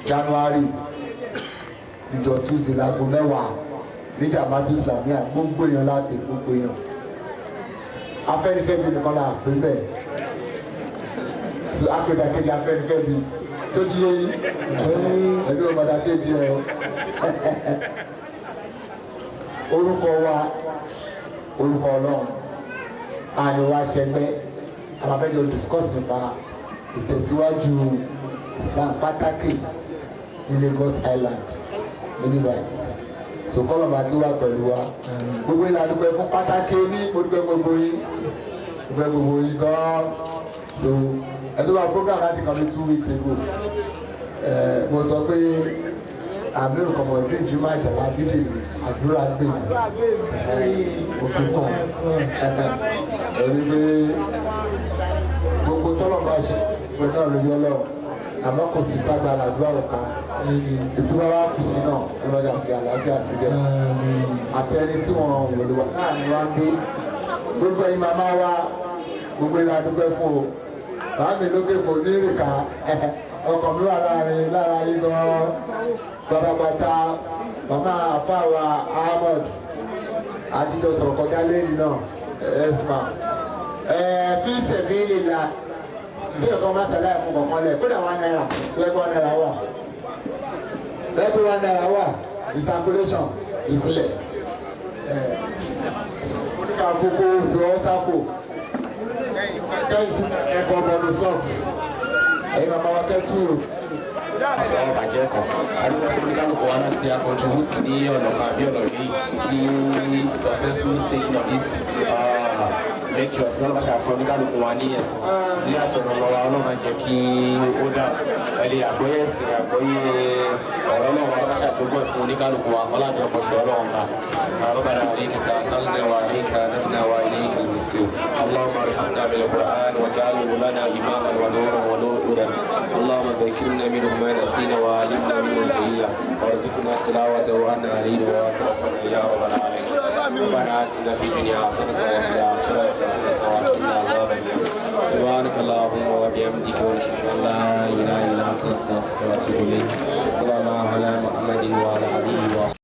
january níjọ tuesday láago mẹ́wàá níjà madu islamia gbogbo èèyàn láti gbogbo èèyàn afẹ́nifẹ́bi nìkan là pé bẹ́ẹ̀ so apèdà kejì afẹ́nifẹ́bi tó ti yé yín ẹbí ọmọdé kejì ẹ orúkọ wa orúkọ ọlọ́run àníwá ṣẹgbẹ́ àwọn abẹ́jọ discuss nípa ìtẹ̀síwájú islam pàtàkì ní lagos island níbí báyìí sòkòlò máa kí wá pẹ̀lú wa gbogbo ìlànà dúpẹ́ fún pàtàkì ní mo dúpẹ́ gbogbo yín dúpẹ́ gbogbo yín gan-an so ẹ̀dọ́ wa program láti kàn mí two weeks ago ẹ̀ mo sọ pé àmì òkànmọ̀ ìdí jùmọ̀ àjàlá dídì àdúrà gbè mí òfin kàn ẹ̀rí pé gbogbo tọ́lọ̀ bá ṣe pẹ̀lú náà lórí ọlọ́run àmọ́ kò sí gbàgbára àdúrà ọ̀ka ìtura wa kù sí náà ọlọ́jà fi àlàáfíà síbẹ̀ àtẹni tí wọ́n wòlé wa náà ni wọ́n gbé gbogbo ẹ̀yin màmá wa gbogbo ẹ̀yin adúgbò fún o bàá mi lókè kò ní ìrìkà ọkọ̀ mi wà láàrin lára yín gan-an pátápátá màmá àfáàwà ahmed àtijọ́ sọ̀rọ̀ kọjá lẹ́yìn náà ẹ̀ẹ́sìmá fi sẹ̀bílì la bí ọkọ̀ máa sàlẹ̀ fún kọ̀ọ̀kan lẹ̀ kódà wà náírà lẹ́gbọ́n náírà wà lẹ́gbọ́n wà náírà wà ìsàkúlẹ̀ṣọ̀n ìsílẹ̀ oníkà kókó fi ọ́ sápò kẹ́hìn sí ẹ̀kọ́ bọ̀dù sọ́ọ̀sì ẹ̀yin màmá wa kẹ́ túrò àwọn bàjẹ́ kan adúgbò fún oníkálukú wa náà ti a contribute ní ọ̀nà kan àbí ọ̀nà míì sí successful stage of this uh, lecture sí ọlọ́pàá àṣà oníkálukú wa ní ẹ̀sùn ní àtọ̀nà ọmọ wa ọlọ́mà jẹ́ kí ó dà ẹ̀lẹ́ àgbọ́yé ẹ̀sìn àgbọ́yé ọ̀rọ̀ ọlọ́run ọlọ́pàá àdúgbò fún oníkálukú wa ọlọ́dún ọkọ̀ṣọ́ ọlọ́run ká ربنا عليك توكلنا وعليك نبنا واليك المصير اللهم ارحمنا بالقران واجعله لنا اماما ونورا ونورا اللهم ذكرنا منه ما نسينا وعلمنا منه الجهية وارزقنا تلاوته وانا علينا وتوفنا يا رب العالمين ربنا اتنا في الدنيا حسنه وفي الاخره حسنه وقنا عذاب النار سبحانك اللهم وبحمدك ونشهد ان لا اله الا انت نستغفرك ونتوب اليك السلام على محمد وعلى اله وصحبه